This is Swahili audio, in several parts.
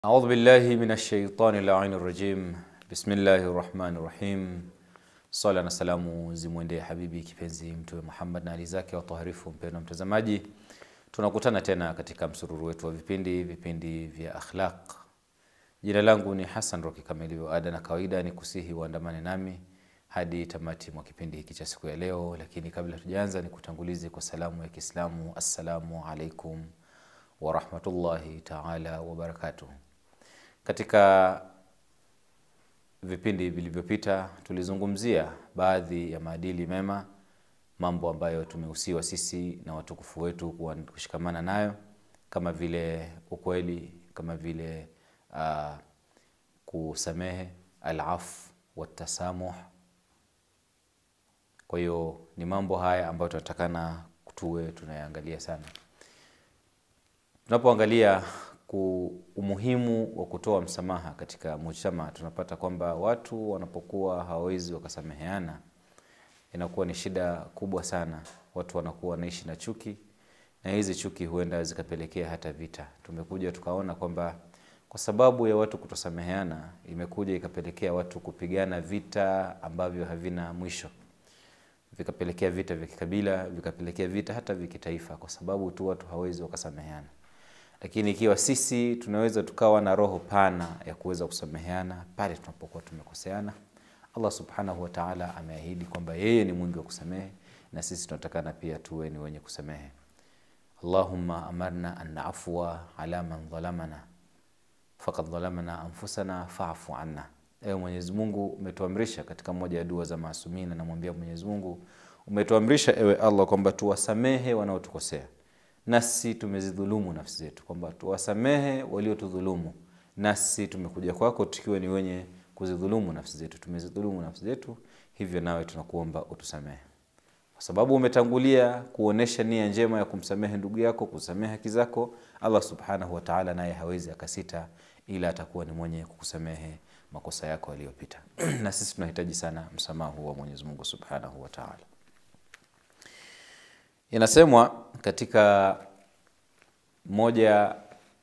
أعوذ بالله من الشيطان اللعين الرجيم بسم الله الرحمن الرحيم Swala na salamu zimwendee habibi kipenzi Mtume Muhammad na ali zake watoharifu. Mpendwa mtazamaji, tunakutana tena katika msururu wetu wa vipindi vipindi vya akhlaq. Jina langu ni Hassan Roki, kama ilivyo ada na kawaida, ni kusihi uandamane nami hadi tamati mwa kipindi hiki cha siku ya leo. Lakini kabla tujaanza, ni kutangulize kwa salamu ya Kiislamu, assalamu alaikum warahmatullahi taala wabarakatuh. Katika vipindi vilivyopita tulizungumzia baadhi ya maadili mema, mambo ambayo tumehusiwa sisi na watukufu wetu kuwa kushikamana nayo, kama vile ukweli, kama vile uh, kusamehe, alafu watasamuh. Kwa hiyo ni mambo haya ambayo tunatakana tuwe tunayaangalia sana tunapoangalia umuhimu wa kutoa msamaha katika mujtama, tunapata kwamba watu wanapokuwa hawawezi wakasameheana, inakuwa ni shida kubwa sana. Watu wanakuwa wanaishi na chuki, na hizi chuki huenda zikapelekea hata vita. Tumekuja tukaona kwamba kwa sababu ya watu kutosameheana, imekuja ikapelekea watu kupigana vita ambavyo havina mwisho, vikapelekea vita vya kikabila, vikapelekea vita hata vya kitaifa, kwa sababu tu watu hawawezi wakasameheana lakini ikiwa sisi tunaweza tukawa na roho pana ya kuweza kusameheana pale tunapokuwa tumekoseana, Allah subhanahu wa ta'ala ameahidi kwamba yeye ni mwingi wa kusamehe, na sisi tunatakana pia tuwe ni wenye kusamehe. Allahumma amarna an afwa ala man dhalamana faqad dhalamana anfusana fa'fu anna. Ewe Mwenyezi Mungu, umetuamrisha katika moja ya dua za maasumina, namwambia Mwenyezi Mungu, umetuamrisha ewe Allah kwamba tuwasamehe wanaotukosea nasi tumezidhulumu nafsi zetu, kwamba tuwasamehe waliotudhulumu, nasi tumekuja kwako tukiwa ni wenye kuzidhulumu nafsi zetu, tumezidhulumu nafsi zetu, hivyo nawe tunakuomba utusamehe, kwa sababu umetangulia kuonesha nia njema ya kumsamehe ndugu yako, kusamehe haki zako. Allah subhanahu wa ta'ala naye hawezi akasita, ila atakuwa ni mwenye kukusamehe makosa yako yaliyopita. na sisi tunahitaji sana msamaha wa Mwenyezi Mungu subhanahu wa ta'ala. Inasemwa katika moja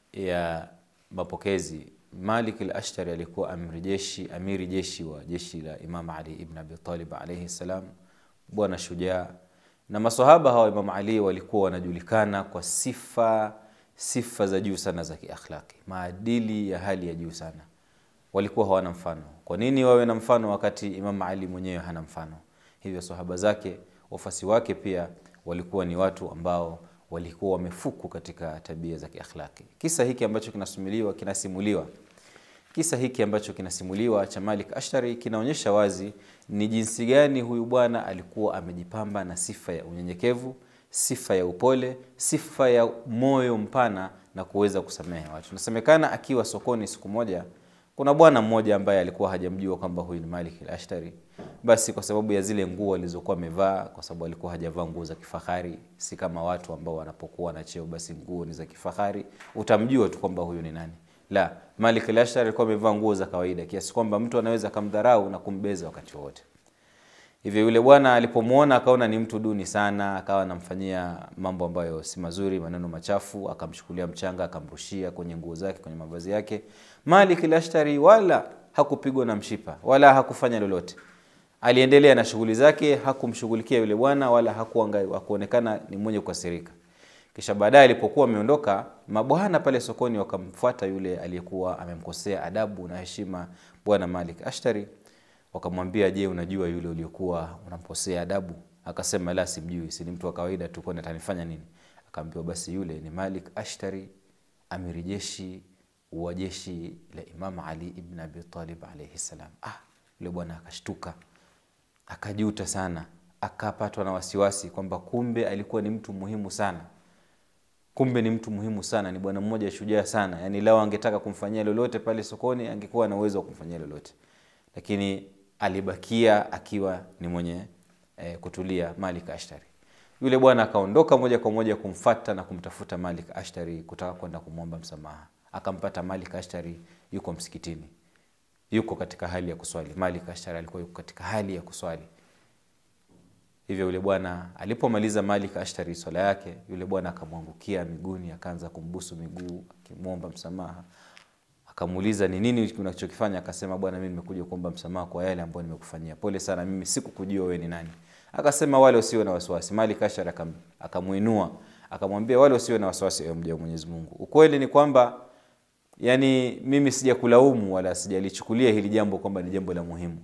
ya mapokezi, Malik al-Ashtari alikuwa amiri jeshi, amiri jeshi wa jeshi la Imam Ali ibn Abi Talib alayhi salam, bwana shujaa. Na maswahaba hawa Imam Ali walikuwa wanajulikana kwa sifa sifa za juu sana za kiakhlaki, maadili ya hali ya juu sana, walikuwa hawana mfano. Kwa nini wawe na mfano wakati Imam Ali mwenyewe hana mfano? Hivyo sahaba zake, wafasi wake pia walikuwa ni watu ambao walikuwa wamefuku katika tabia za kiakhlaki. Kisa hiki ambacho kinasimuliwa kinasimuliwa kisa hiki ambacho kinasimuliwa cha Malik Ashtari kinaonyesha wazi ni jinsi gani huyu bwana alikuwa amejipamba na sifa ya unyenyekevu, sifa ya upole, sifa ya moyo mpana na kuweza kusamehe watu. Nasemekana akiwa sokoni siku moja, kuna bwana mmoja ambaye alikuwa hajamjua kwamba huyu ni Malik al-Ashtari basi kwa sababu ya zile nguo alizokuwa amevaa, kwa sababu alikuwa hajavaa nguo za kifahari, si kama watu ambao wanapokuwa na cheo basi nguo ni za kifahari, utamjua tu kwamba huyu ni nani. La, Malik al-Ashtar alikuwa amevaa nguo za kawaida kiasi kwamba mtu anaweza kumdharau na kumbeza wakati wote. Hivyo yule bwana alipomwona akaona ni mtu duni sana, akawa anamfanyia mambo ambayo si mazuri, maneno machafu, akamchukulia mchanga akamrushia kwenye nguo zake, kwenye mavazi yake. Malik al-Ashtari wala hakupigwa na mshipa wala hakufanya lolote aliendelea na shughuli zake, hakumshughulikia yule bwana wala hakuonekana ni mwenye kukasirika. Kisha baadaye alipokuwa ameondoka, mabwana pale sokoni wakamfuata yule aliyekuwa amemkosea adabu na heshima bwana Malik Ashtari, wakamwambia, je, unajua yule uliokuwa unamkosea adabu? Akasema, la, simjui, si ni mtu wa kawaida tu, kwani atanifanya nini? Akaambiwa, basi yule ni Malik Ashtari, amiri jeshi wa jeshi la Imam Ali ibn Abi Talib alayhi salam. Ah, yule bwana akashtuka akajuta sana, akapatwa na wasiwasi kwamba kumbe alikuwa ni mtu muhimu sana, kumbe ni mtu muhimu sana, ni bwana mmoja shujaa sana. Yani lao angetaka kumfanyia lolote pale sokoni, angekuwa na uwezo wa kumfanyia lolote, lakini alibakia akiwa ni mwenye eh, kutulia. Malik Ashtari yule bwana akaondoka moja kwa moja kumfata na kumtafuta Malik Ashtari kutaka kwenda kumwomba msamaha. Akampata Malik Ashtari yuko msikitini yuko katika hali ya kuswali. Malik Ashtari alikuwa yuko katika hali ya kuswali. Hivyo yule bwana alipomaliza Malik Ashtari swala yake, yule bwana akamwangukia miguuni, akaanza kumbusu miguu akimwomba msamaha, akamuuliza ni nini unachokifanya akasema bwana mimi nimekuja kuomba msamaha kwa yale ambayo nimekufanyia pole sana mimi sikukujua wewe ni nani akasema wale usiwe na wasiwasi malik ashar akam, akamuinua akamwambia wale usiwe na wasiwasi ewe mja wa mwenyezi mungu ukweli ni kwamba yani mimi sijakulaumu wala sijalichukulia hili jambo kwamba ni jambo la muhimu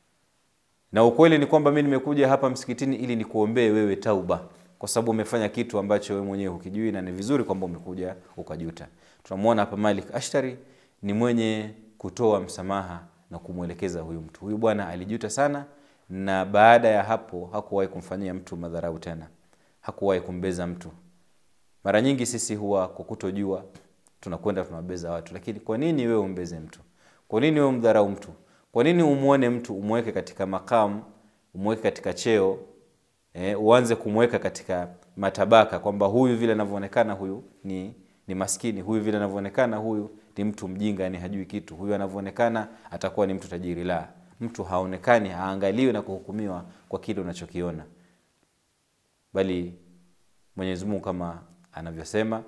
na ukweli ni kwamba mi nimekuja hapa msikitini ili nikuombee wewe tauba kwa sababu umefanya kitu ambacho wewe mwenyewe hukijui na ni vizuri kwamba umekuja ukajuta tunamwona hapa malik ashtari ni mwenye kutoa msamaha na kumwelekeza huyu mtu huyu bwana alijuta sana na baada ya hapo hakuwahi kumfanyia mtu madharau tena hakuwahi kumbeza mtu mara nyingi sisi huwa kwa kutojua tunakwenda tunawabeza watu lakini kwa nini wewe umbeze mtu kwa nini wewe umdharau mtu kwa nini umwone mtu umweke katika makamu umweke katika cheo eh, uanze kumweka katika matabaka kwamba huyu vile anavyoonekana huyu ni ni maskini huyu vile anavyoonekana huyu ni mtu mjinga yani hajui kitu huyu anavyoonekana atakuwa ni mtu tajiri la mtu haonekani haangaliwi na kuhukumiwa kwa kile unachokiona bali mwenyezi mungu kama anavyosema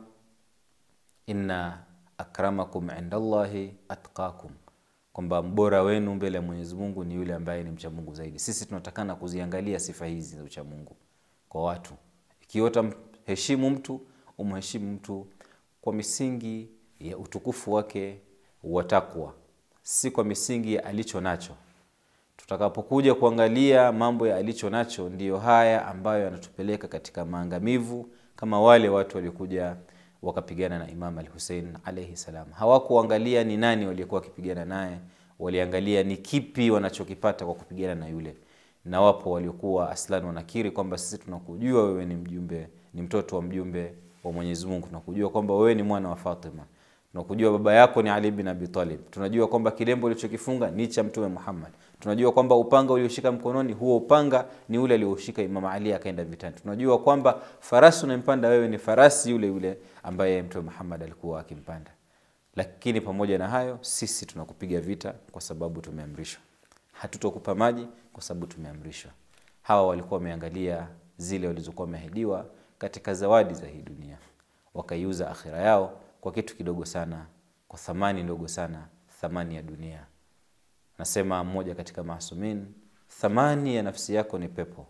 inna akramakum inda llahi atqakum kwamba mbora wenu mbele ya mwenyezi mungu ni yule ambaye ni mcha mungu zaidi sisi tunatakana kuziangalia sifa hizi za ucha mungu kwa watu ikiwa utamheshimu mtu umheshimu mtu kwa misingi ya utukufu wake wa takwa si kwa misingi ya alicho nacho tutakapokuja kuangalia mambo ya alicho nacho ndiyo haya ambayo yanatupeleka katika maangamivu kama wale watu waliokuja wakapigana na imam al husein alaihi salam hawakuangalia ni nani waliokuwa wakipigana naye waliangalia ni kipi wanachokipata kwa kupigana na yule na wapo waliokuwa aslan wanakiri kwamba sisi tunakujua wewe ni mjumbe ni mtoto wa mjumbe wa mwenyezi mungu tunakujua kwamba wewe ni mwana wa fatima tunakujua baba yako ni ali bin abi talib tunajua kwamba kilembo ulichokifunga ni cha mtume muhammad tunajua kwamba upanga ulioshika mkononi huo upanga ni ule alioshika imam ali akaenda vitani tunajua kwamba farasi unampanda wewe ni farasi yule yule ambaye mtume muhammad alikuwa akimpanda lakini pamoja na hayo sisi tunakupiga vita kwa sababu tumeamrishwa hatutokupa maji kwa sababu tumeamrishwa hawa walikuwa wameangalia zile walizokuwa wameahidiwa katika zawadi za hii dunia wakaiuza akhira yao kwa kitu kidogo sana kwa thamani ndogo sana thamani ya dunia nasema mmoja katika masumin thamani ya nafsi yako ni pepo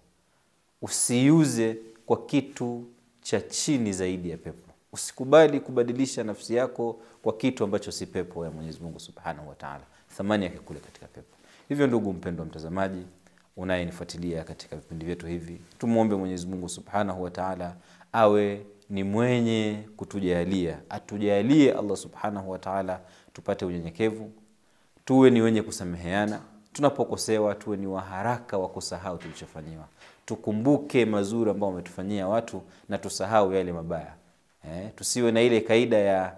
usiuze kwa kitu cha chini zaidi ya pepo usikubali kubadilisha nafsi yako kwa kitu ambacho si pepo ya mwenyezi mungu subhanahu wataala thamani yake kule katika pepo hivyo ndugu mpendwa mtazamaji unayenifuatilia katika vipindi vyetu hivi tumwombe mwenyezi mungu subhanahu wataala awe ni mwenye kutujalia atujalie allah subhanahu wataala tupate unyenyekevu tuwe ni wenye kusameheana tunapokosewa tuwe ni waharaka wa kusahau tulichofanyiwa tukumbuke mazuri ambao wametufanyia watu na tusahau yale mabaya eh, tusiwe na ile kaida ya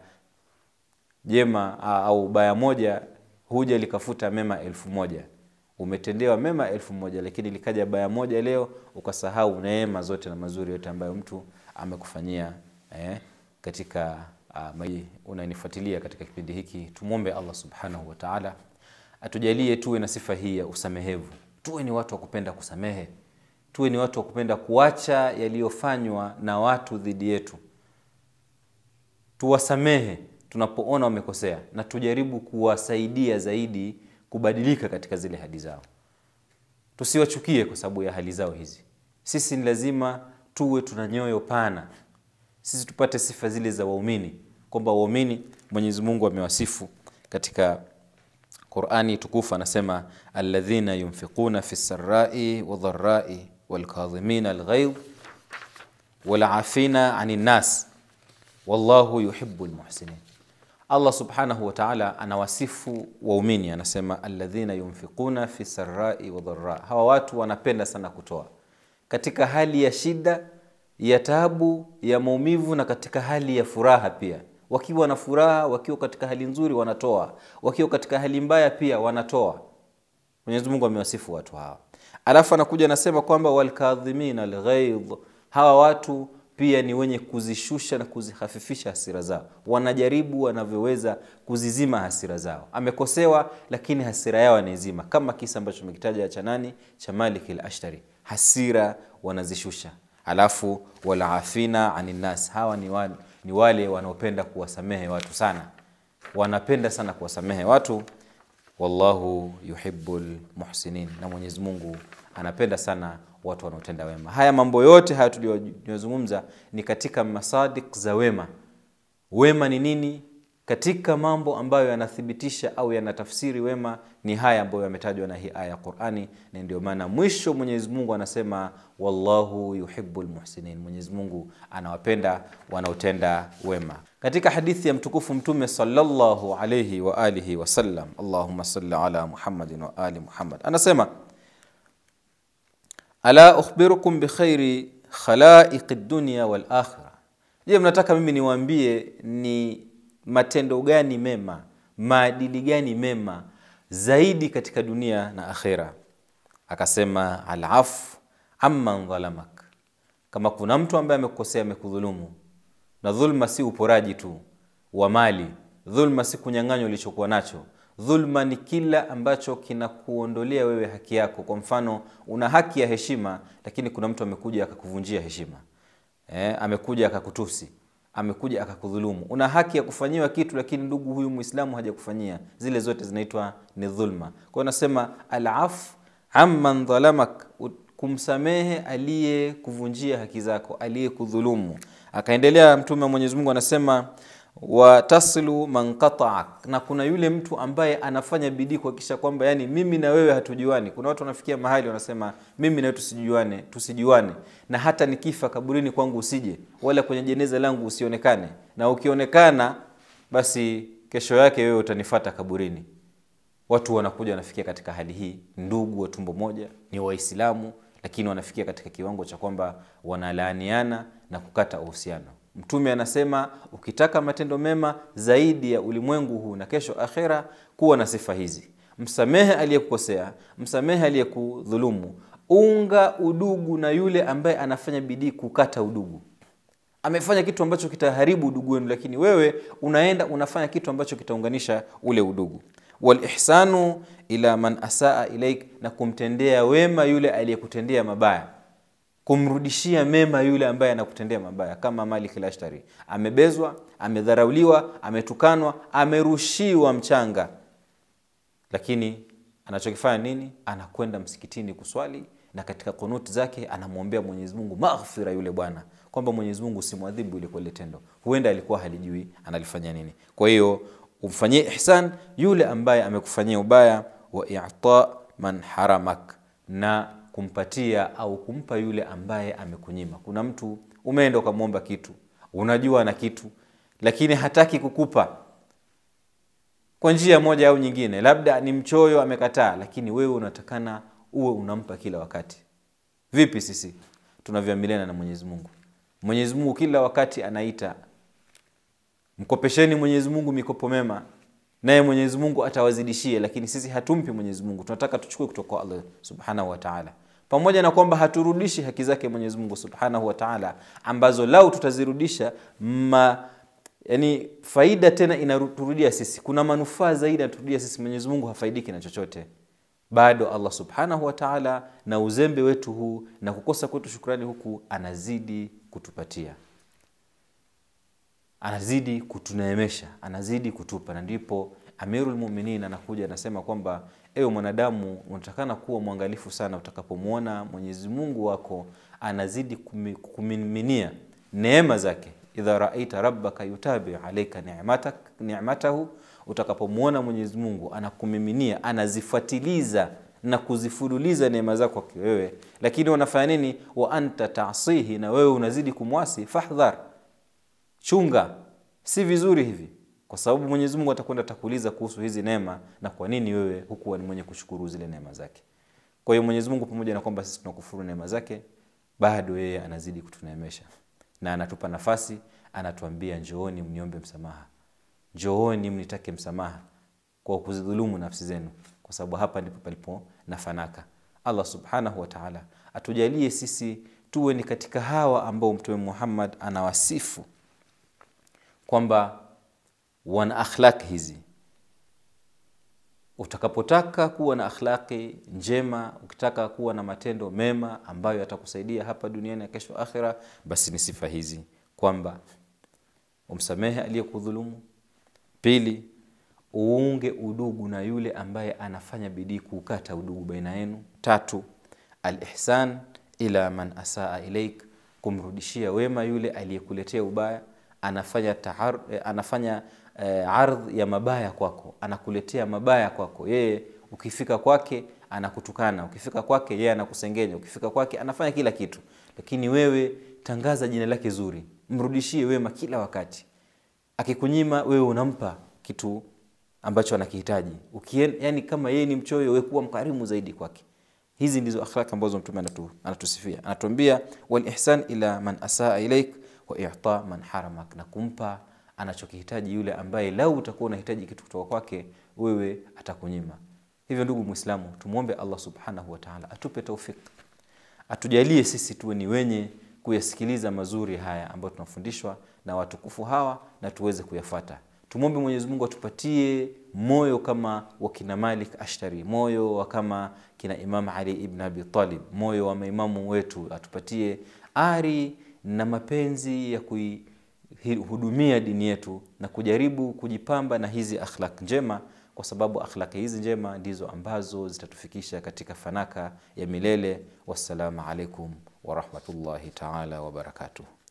jema au baya moja huja likafuta mema elfu moja umetendewa mema elfu moja lakini likaja baya moja leo ukasahau neema zote na mazuri yote ambayo mtu amekufanyia eh, katika uh, unanifuatilia katika kipindi hiki tumwombe allah subhanahu wataala atujalie tuwe na sifa hii ya usamehevu tuwe ni watu wa kupenda kusamehe tuwe ni watu wa kupenda kuacha yaliyofanywa na watu dhidi yetu tuwasamehe tunapoona wamekosea na tujaribu kuwasaidia zaidi kubadilika katika zile hali zao tusiwachukie kwa sababu ya hali zao hizi sisi ni lazima tuwe tuna nyoyo pana sisi tupate sifa zile za waumini kwamba waumini mwenyezi mungu amewasifu katika qurani tukufu anasema alladhina yunfiquna fi sarai wadharai walkadhimina alghaidh walafina ani nnas wallahu yuhibu lmuhsinin allah subhanahu wataala anawasifu waumini anasema alladhina yunfiquna fi sarai wadhara hawa watu wanapenda sana kutoa katika hali ya shida ya tabu ya maumivu na katika hali ya furaha pia wakiwa na furaha wakiwa katika hali nzuri wanatoa wakiwa katika hali mbaya pia wanatoa mwenyezi mungu amewasifu watu hawa alafu anakuja anasema kwamba walkadhimina alghaidh hawa watu pia ni wenye kuzishusha na kuzihafifisha hasira zao wanajaribu wanavyoweza kuzizima hasira zao amekosewa lakini hasira yao anaizima kama kisa ambacho tumekitaja cha nani cha malik al ashtari hasira wanazishusha alafu walafina aninnas hawa ni wale, ni wale wanaopenda kuwasamehe watu sana wanapenda sana kuwasamehe watu wallahu yuhibbul muhsinin na mwenyezi mungu anapenda sana watu wanaotenda wema haya mambo yote haya tuliyozungumza ni katika masadik za wema wema ni nini katika mambo ambayo yanathibitisha au yanatafsiri wema ni haya ambayo yametajwa na hii aya ya qurani na ndio maana mwisho mwenyezi mungu anasema wallahu yuhibu lmuhsinin mwenyezi mungu anawapenda wanaotenda wema katika hadithi ya mtukufu mtume salllahu alaihi waalihi wasallam allahuma salli ala muhammadin wa ali muhammad anasema ala ukhbirukum bikhairi khalaiqi dunya walakhira je mnataka mimi niwaambie ni matendo gani mema maadili gani mema zaidi katika dunia na akhira akasema alafu amman dhalamak kama kuna mtu ambaye amekukosea amekudhulumu na dhulma si uporaji tu wa mali dhulma si kunyang'anywa ulichokuwa nacho dhulma ni kila ambacho kinakuondolea wewe haki yako kwa mfano una haki ya heshima lakini kuna mtu amekuja akakuvunjia heshima eh, amekuja akakutusi amekuja akakudhulumu una haki ya kufanyiwa kitu lakini ndugu huyu mwislamu hajakufanyia zile zote zinaitwa ni dhulma kwa hiyo nasema alafu amman dhalamak kumsamehe aliyekuvunjia haki zako aliyekudhulumu akaendelea mtume wa mwenyezi mungu anasema wataslu man qataak na kuna yule mtu ambaye anafanya bidii kuhakikisha kwamba yani mimi na wewe hatujuani kuna watu wanafikia mahali wanasema mimi na wewe tusijuane tusijuane na hata nikifa kaburini kwangu usije wala kwenye jeneza langu usionekane na ukionekana basi kesho yake wewe utanifata kaburini watu wanakuja wanafikia katika hali hii ndugu wa tumbo moja ni waislamu lakini wanafikia katika kiwango cha kwamba wanalaaniana na kukata uhusiano mtume anasema ukitaka matendo mema zaidi ya ulimwengu huu na kesho akhera kuwa na sifa hizi msamehe aliyekukosea msamehe aliyekudhulumu unga udugu na yule ambaye anafanya bidii kukata udugu amefanya kitu ambacho kitaharibu udugu wenu lakini wewe unaenda unafanya kitu ambacho kitaunganisha ule udugu walihsanu ila man asaa ilaik na kumtendea wema yule aliyekutendea mabaya kumrudishia mema yule ambaye anakutendea mabaya kama malik lashtari amebezwa amedharauliwa ametukanwa amerushiwa mchanga lakini anachokifanya nini anakwenda msikitini kuswali na katika kunuti zake anamwombea mwenyezi mungu maghfira yule bwana kwamba mwenyezi mungu usimwadhibu ile kwa lile tendo huenda alikuwa halijui analifanya nini kwa hiyo umfanyie ihsan yule ambaye amekufanyia ubaya wa ita man haramak na kumpatia au kumpa yule ambaye amekunyima kuna mtu umeenda ukamwomba kitu unajua na kitu lakini hataki kukupa kwa njia moja au nyingine labda ni mchoyo amekataa lakini wewe unatakana uwe unampa kila wakati vipi sisi tunavyoamiliana na mwenyezi mungu mwenyezi mungu kila wakati anaita mkopesheni mwenyezi mungu mikopo mema naye mwenyezi mungu atawazidishie lakini sisi hatumpi mwenyezi mungu tunataka tuchukue kutoka kwa allah subhanahu wataala pamoja na kwamba haturudishi haki zake mwenyezi mungu subhanahu wataala ambazo lau tutazirudisha ma yani faida tena inaturudia sisi kuna manufaa zaidi anaturudia sisi mwenyezi mungu hafaidiki na chochote bado allah subhanahu wataala na uzembe wetu huu na kukosa kwetu shukrani huku anazidi kutupatia anazidi kutuneemesha anazidi kutupa na ndipo amirulmuminin anakuja anasema kwamba ewe mwanadamu unatakana kuwa mwangalifu sana utakapomwona mwenyezi mungu wako anazidi kumiminia neema zake idha raita rabbaka yutabi alaika ni'matak, ni'matahu utakapomwona mwenyezi mungu anakumiminia anazifuatiliza na kuzifululiza neema zako kwake wewe lakini wanafanya nini wa anta tasihi na wewe unazidi kumwasi fahdhar chunga si vizuri hivi kwa sababu mwenyezi mungu atakwenda atakuuliza kuhusu hizi neema na kwa nini wewe hukuwa ni mwenye kushukuru zile neema zake kwa hiyo mwenyezi mungu pamoja na kwamba sisi tunakufuru neema zake bado yeye anazidi kutuneemesha na anatupa nafasi anatuambia njooni mniombe msamaha njooni mnitake msamaha kwa kuzidhulumu nafsi zenu kwa sababu hapa ndipo palipo na fanaka allah subhanahu wataala atujalie sisi tuwe ni katika hawa ambao mtume muhammad anawasifu kwamba wana akhlaki hizi utakapotaka kuwa na akhlaqi njema ukitaka kuwa na matendo mema ambayo yatakusaidia hapa duniani na kesho akhira basi ni sifa hizi kwamba umsamehe aliyekudhulumu pili uunge udugu na yule ambaye anafanya bidii kuukata udugu baina yenu. Tatu, alihsan ila man asaa ilaik, kumrudishia wema yule aliyekuletea ubaya. Anafanya tahar, anafanya eh, ardh ya mabaya kwako, anakuletea mabaya kwako. Yeye ukifika kwake anakutukana, ukifika kwake yeye anakusengenya, ukifika kwake anafanya kila kitu, lakini wewe tangaza jina lake zuri, mrudishie wema kila wakati. Akikunyima wewe unampa kitu ambacho anakihitaji. Ukien, yani kama yeye ni mchoyo, wewe kuwa mkarimu zaidi kwake. Hizi ndizo akhlaq ambazo Mtume anatu, anatusifia, anatuambia wal ihsan ila man asaa ilaik wa i'ta man haramak, na kumpa anachokihitaji yule ambaye lau utakuwa unahitaji kitu kutoka kwake wewe atakunyima. Hivyo ndugu Muislamu, tumwombe Allah subhanahu wa ta'ala atupe taufik, atujalie sisi tuwe ni wenye kuyasikiliza mazuri haya ambayo tunafundishwa na watukufu hawa na tuweze kuyafata. Tumwombe Mwenyezi Mungu atupatie moyo kama wa kina Malik Ashtari, moyo wa kama kina Imam Ali ibn Abi Talib, moyo wa maimamu wetu, atupatie ari na mapenzi ya kuihudumia dini yetu na kujaribu kujipamba na hizi akhlaq njema, kwa sababu akhlaqi hizi njema ndizo ambazo zitatufikisha katika fanaka ya milele. Wassalamu alaikum warahmatullahi taala wabarakatuh.